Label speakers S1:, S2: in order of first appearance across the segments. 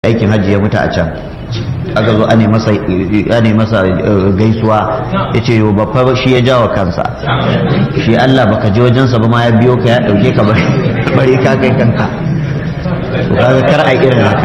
S1: aikin hajji ya mutu a can aka zo ane masa ane masa gaisuwa yace yo babba shi ya jawo kansa shi Allah baka je wajensa ba ma ya biyo ka ya dauke ka bare ka kai kanka to kaga kar a irin haka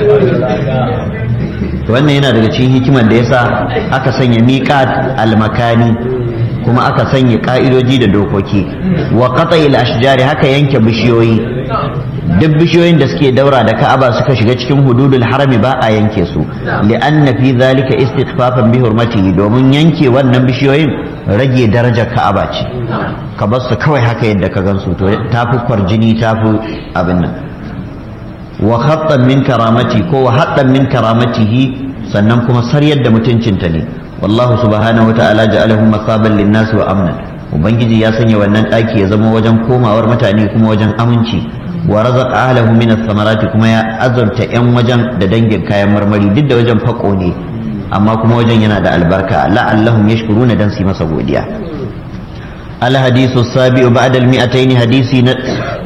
S1: wannan yana daga cikin hikimar da yasa aka sanya miqat al-makani kuma aka sanya ka'idoji da dokoki wa qata'il ashjari haka yanke bishiyoyi duk bishiyoyin da suke daura da ka'aba suka shiga cikin hududul harami ba a yanke su li'anna fi zalika istighfafan bi hurmatihi domin yanke wannan bishiyoyin rage darajar ka'aba ce ka bar su kawai haka yadda ka gansu to tafi kwarjini tafi abin nan wa khattan min karamati ko wa hattan min karamatihi sannan kuma saryar da mutuncinta ne wallahu subhanahu wata'ala ja'alahu masaban lin-nas wa amnan ubangiji ya sanya wannan daki ya zama wajen komawar mutane kuma wajen aminci wa razaqa ahlahu min ath-thamarati kuma ya azurta yan wajen da dangin kayan marmari duk da wajen fako ne amma kuma wajen yana da albarka la'allahum yashkuruna dan su masa godiya al hadithu sabi'u ba'da al mi'atayn hadisi na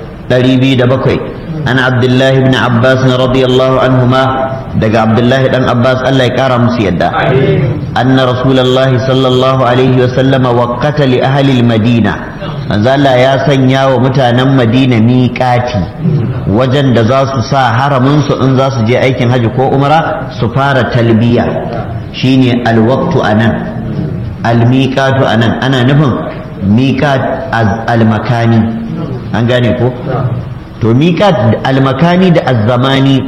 S1: 207 an abdullah ibn abbas radiyallahu anhuma daga abdullah dan abbas Allah ya kara musu yadda anna rasulullahi sallallahu alaihi wa sallama waqata li ahli al madina manzo Allah ya sanya wa mutanen Madina miƙati wajen da za su sa haramin su in za su je aikin haji ko umra su fara talbiya shine alwaqtu anan almiqatu anan ana nufin miqat almakani an gane ko to miqat almakani da azzamani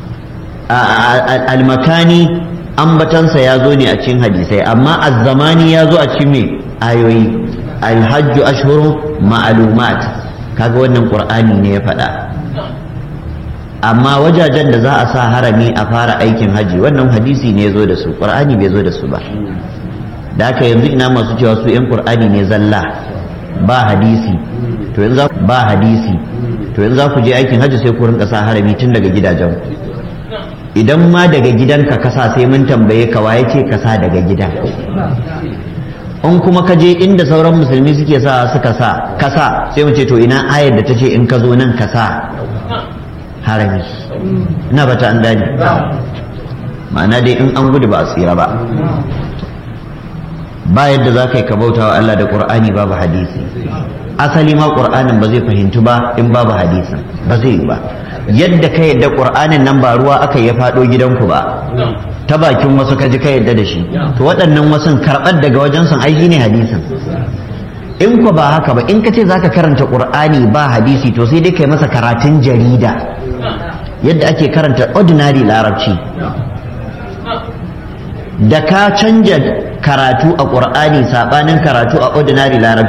S1: almakani ambatansa ya zo ne a cikin hadisai amma azzamani ya zo a cikin me ayoyi alhajju ashhurun ma'lumat kaga wannan qur'ani ne ya faɗa amma wajajen da za a sa harami a fara aikin haji wannan hadisi ne ya zo da su qur'ani bai zo da su ba da haka yanzu ina masu cewa su yan qur'ani ne zalla ba hadisi to yanzu ba hadisi to yanzu za ku je aikin haji sai ku rinka sa harami tun daga gidajen idan ma daga gidanka kasa sai mun tambaye ka waye ce kasa daga gidan in kuma ka je inda sauran musulmi suke sa suka sa kasa sai mu ce to ina ayar da ta ce in ka zo nan ka sa harami ina bata an dani ma'ana dai in an gudu ba a tsira ba ba yadda za ka yi ka bauta wa Allah da ƙur'ani babu hadisi asali ma ƙur'anin ba zai fahimtu ba in babu hadisin ba zai yi ba yadda ka yadda ƙur'anin nan ba ruwa aka ya faɗo gidanku ba ta bakin wasu ka ji ka yadda da shi to waɗannan wasun karɓar daga wajen sun ai ne hadisin in ku ba haka ba in ka ce zaka karanta ƙur'ani ba hadisi to sai dai kai masa karatun jarida yadda ake karanta ordinary larabci da ka canja karatu a ƙur'ani saɓanin karatu a ordinary larabci